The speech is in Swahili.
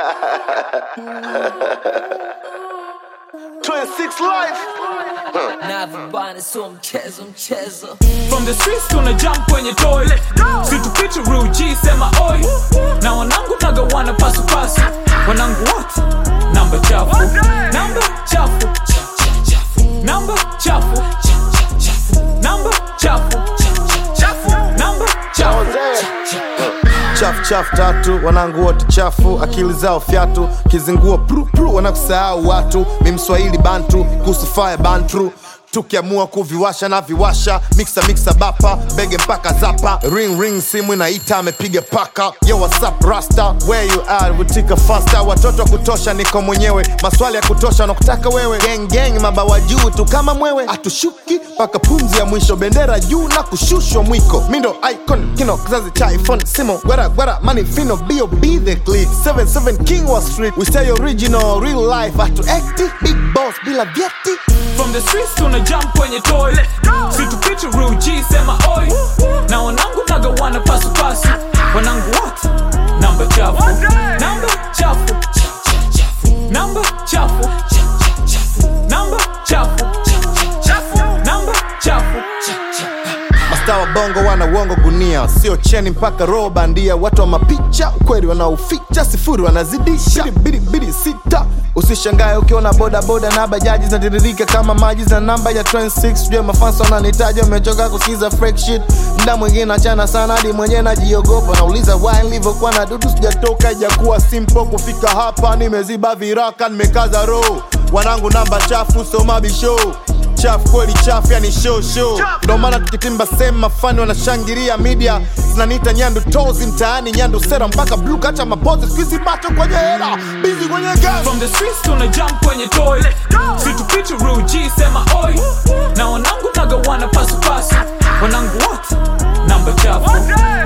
26 life. Navyobana sio mchezo mchezo From the streets tuna jump kwenye toy situpitu real G sema oi na wanangu nagawana pasu pasu wanangu wote namba chafu namba chafu namba chafu namba chafu namba chafu chafu chafu tatu wanangu wote chafu akili zao fyatu kizingua pru pru wanakusahau watu mi mswahili bantu kuhusu fire bantru tukiamua kuviwasha na viwasha miksa miksa bapa bege mpaka zapa ring ring simu inaita amepiga paka yo whatsapp rasta where you are vutika fasta watoto wa kutosha niko mwenyewe maswali ya kutosha nakutaka wewe gang gang mabawa juu tu kama mwewe atushuki mpaka pumzi ya mwisho bendera juu na kushushwa mwiko mindo icon kino kizazi cha iphone simo gwera gwera mani fino bob the click 77 king wa street we stay original real life atu acti big boss bila vyeti From the streets tuna jump kwenye toy situpitu real G sema oi na wanangu nagawana pasu pasu wanangu wote namba chafu namba chafu namba chafu namba chafu namba chafu Mastaa wa bongo wana uongo gunia, sio cheni mpaka roho bandia. Watu wa mapicha ukweli wanaoficha, sifuri wanazidisha bidi bidi bidi sita. Usishangae ukiona boda boda na bajaji zinatiririka kama maji za namba ya 26 Jua mafansa wananitaji wamechoka kusikiza freak shit. Mda mwingine achana sana hadi mwenyewe najiogopa, nauliza why nilivyokuwa na dudu sijatoka, ijakuwa simple kufika hapa. Nimeziba viraka, nimekaza roho, wanangu namba chafu, soma bishow chafu kweli chafu yani show show ndo maana tukitimba sema fani wanashangilia media zinaniita nyandu tozi mtaani nyandu sera mpaka blue kacha mapozi squeezy bato kwenye hera bizi kwenye game From the streets tuna jump kwenye toy situpitu real G sema oi na wanangu nagawana pasu pasu wanangu wote namba chafu